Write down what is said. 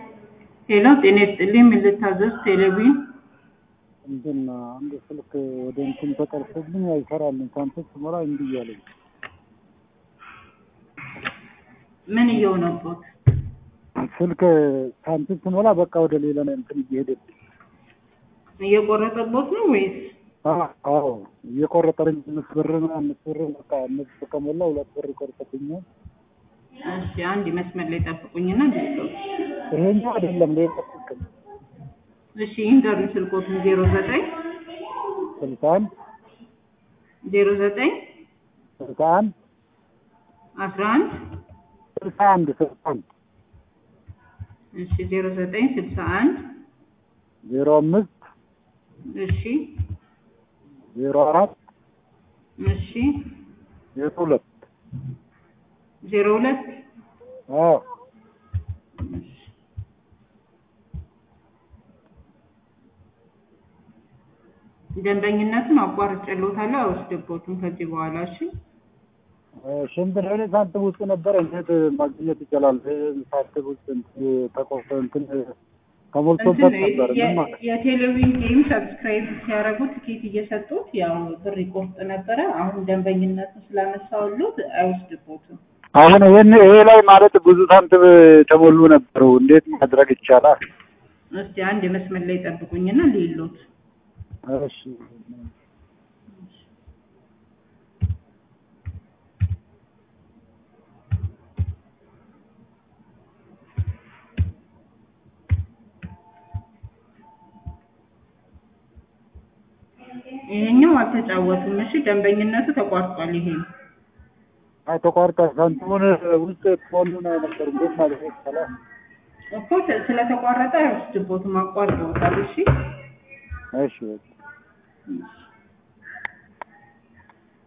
ሄሎ ጤና ይስጥልኝ ምን ልታዘዝ ቴሌቪዥን እንትን አንድ ስልክ ወደ እንትን ተጠልፎብኝ አይሰራልኝ ሳምሰንግ ስሞላ እምቢ እያለኝ ምን እየሆነቦት ስልክ ሳምሰንግ ስሞላ በቃ ወደ ሌላ ነው እንትን እየሄደብኝ እየቆረጠቦት ነው ወይስ አዎ እየቆረጠብኝ አምስት ብር ነው አምስት ብር በቃ አምስት ብር ከሞላ ሁለት ብር ይቆርጥብኛል እሺ አንድ መስመር ላይ ጠብቁኝና ልለው ይሄኛው አይደለም ሌላ ስልክ ነው እሺ ይንገሩኝ ስልኮቱን ዜሮ ዘጠኝ ስልሳ አንድ ዜሮ ዘጠኝ ስልሳ አንድ አስራ አንድ ስልሳ አንድ ስልሳ አንድ እሺ ዜሮ ዘጠኝ ስልሳ አንድ ዜሮ አምስት እሺ ዜሮ አራት እሺ ዜሮ ሁለት ዜሮ ሁለት አዎ ደንበኝነቱን አቋርጬልዎታለሁ አይወስድቦትም ከዚህ በኋላ እሺ ሽንት ለኔ ሳንቲም ውስጥ ነበረ እንዴት ማግኘት ይቻላል? ሳንቲም ውስጥ ተቆርጦ እንትን ተሞልቶበት ነበር። ምን ማለት የቴሌቪዥን ጌም ሰብስክራይብ ሲያደርጉ ትኬት እየሰጡት ያው ብር ይቆርጥ ነበረ። አሁን ደንበኝነቱን ስላነሳውሎት አይወስድቦትም። አሁን ይህን ይሄ ላይ ማለት ብዙ ሳንቲም ተሞሉ ነበሩ። እንዴት ማድረግ ይቻላል? እስቲ አንድ መስመር ላይ ጠብቁኝና ሌሎት እሺ ይሄኛው አልተጫወቱም። እሺ ደንበኝነቱ ተቋርጧል። ይሄ አይ ተቋርጧል። ሳንቲሙን ውስጥ ተሞሉ ነው ነበር። እንዴት ማድረግ ይቻላል? እኮ ስለተቋረጠ አይወስድቦትም። አቋርጠውታል። እሺ እሺ እሺ